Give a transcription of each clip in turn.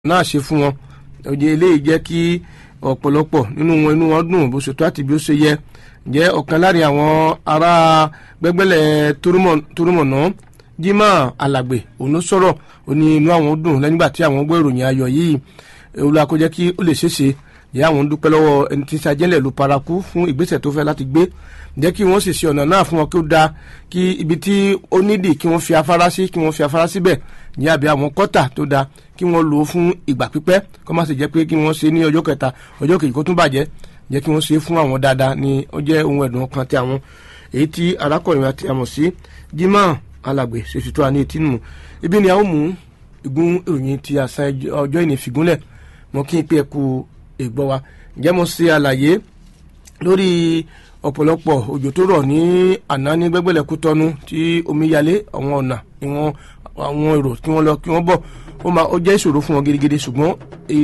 náà ṣe fún wọn òye eléyìí jẹ́ kí ọ̀pọ̀lọpọ̀ nínú wọn inú wọn dùn bó ṣe tó àti bí ó ṣe yẹ jẹ́ ọ̀kan láàrin àwọn ará gbẹ́gbẹ́lẹ̀ torúmọ̀nà Jimoh Alàgbé òun ló sọ̀rọ̀ ó ní inú àwọn dùn lẹ́yìn ìgbà tí àwọn gbọ́ ìròyìn ayọ̀ yìí olùwà kó jẹ́ kí ó lè ṣeéṣe jẹ́ àwọn dúpẹ́ lọ́wọ́ ẹni tí sajẹ́lẹ̀ ló paraku fún ìgbésẹ̀ tó fẹ́ láti gbé jẹ́ kí wọ́n sì ṣe ọ̀nà náà fún wọn kí ó dáa kí ibi tí ó nídìí kí wọ́n fi afárá sí kí wọ́n fi afárá síbẹ̀ ní àbí àwọn kọ́tà tó dáa kí wọ́n lò ó fún ìgbà pípẹ́ kó má sì jẹ́ pé kí wọ́n ṣe ní ọjọ́ kẹta ọjọ́ kejì kó tún bàjẹ́ jẹ́ kí wọ́n ṣe fún àwọn dáadáa ni ó jẹ́ ohun ẹ̀dùn ọkàn tí àwọn èyí tí arákùnrin àti àmọ̀ sí Jimoh Alàgbé ṣèṣì tó wà ní etí nù ibi ni a ó mú igun ìròyìn ti àṣà ọjọ́ ìní fìgúnlẹ̀ mọ́ kí n pé ẹ̀kú ìgbọ́ wa ǹjẹ́ mo ṣe àlàyé lórí ọ̀pọ̀lọpọ̀ òjò tó rọ̀ ní àná ní gbẹ́gbẹ́lẹ̀ Kútọ́nù tí omi yalé àwọn ọ̀nà ìwọ̀n àwọn èrò kí wọ́n lọ kí wọ́n bọ̀ ó máa ó jẹ́ ìṣòro fún wọn gidigidi ṣùgbọ́n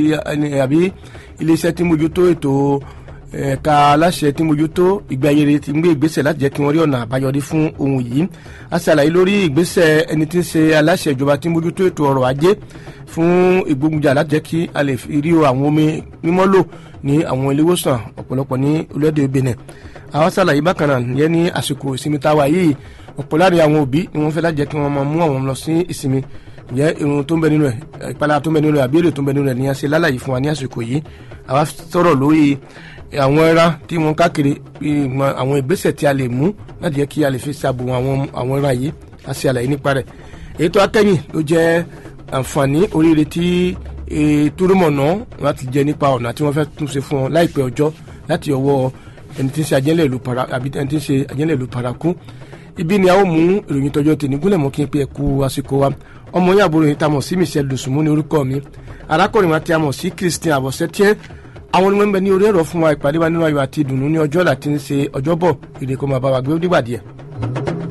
àbí iléeṣẹ́ tí mójútó ètò ẹ̀ka aláṣẹ tí mójútó ìgbé ayére ti ń gbé ìgbésẹ̀ láti jẹ́ kí wọ́n rí ọ̀nà àbáyọrí fún ohun yìí a ṣàlàyé lórí ìgbésẹ̀ ẹni tí ń ṣe aláṣẹ ìjọba tí mójútó ètò ọrọ̀ ajé fún ìgbógunjà láti jẹ́ kí a lè rí àwọn omi mímọ́ lò ní àwọn ilé ìwòsàn ọ̀pọ̀lọpọ̀ ní orílẹ̀-èdè Benin àwọn ṣàlàyé bákan náà yẹn ní àsìkò ìsinmi táwa yìí ọ̀pọ̀ láàrin àwọn òbí ni wọ́n fẹ́ láti jẹ́ kí wọ́n máa mú àwọn lọ sí ìsinmi ǹjẹ́ irun tó ń bẹ nínú ẹ̀ ìpalára tó ń bẹ nínú ẹ̀ àbí èrè tó ń bẹ nínú ẹ̀ ní a ṣe lálàyé fún wa ní àsìkò yìí àwa sọ̀rọ̀ lórí àwọn ẹran tí wọ́n káàkiri àwọn ìgbésẹ̀ tí a lè mú láti jẹ́ kí a lè fi ṣàbò àwọn ẹran yìí a ṣe àlàyé nípa rẹ̀ èyí tó akẹ́yìn ló jẹ́ àǹfààní oríire tí túrúmọ̀nà láti jẹ nípa ọ̀nà tí wọ́n fẹ́ tún ṣe fún wọn láìpẹ́ ọjọ́ láti ọwọ́ ẹni tí ń ṣe àjẹ́lẹ̀ ìlú para àbí ẹni tí ń ṣe àjẹ́lẹ̀ ìlú paraku ibi ni a ó mú ìròyìn tọjọ́ tèmi gúnlẹ̀ mọ́ kí n pe ẹ̀kú àsìkò wa ọmọ yín àbúrò yìí tá a mọ̀ sí Michelle Dùsùnmú ní orúkọ mi arákùnrin wa tí a mọ̀ sí Christian Àbọ̀sẹ́tíẹ́ àwọn onímọ̀ ń bẹ ní orí ẹ̀rọ fún wa ìpàdé wa nínú ayọ̀ àti ìdùnnú ní ọjọ́ láti ń ṣe ọjọ́bọ̀ ìrèkọ́ máa bá wa gbé ó dìgbà díẹ̀.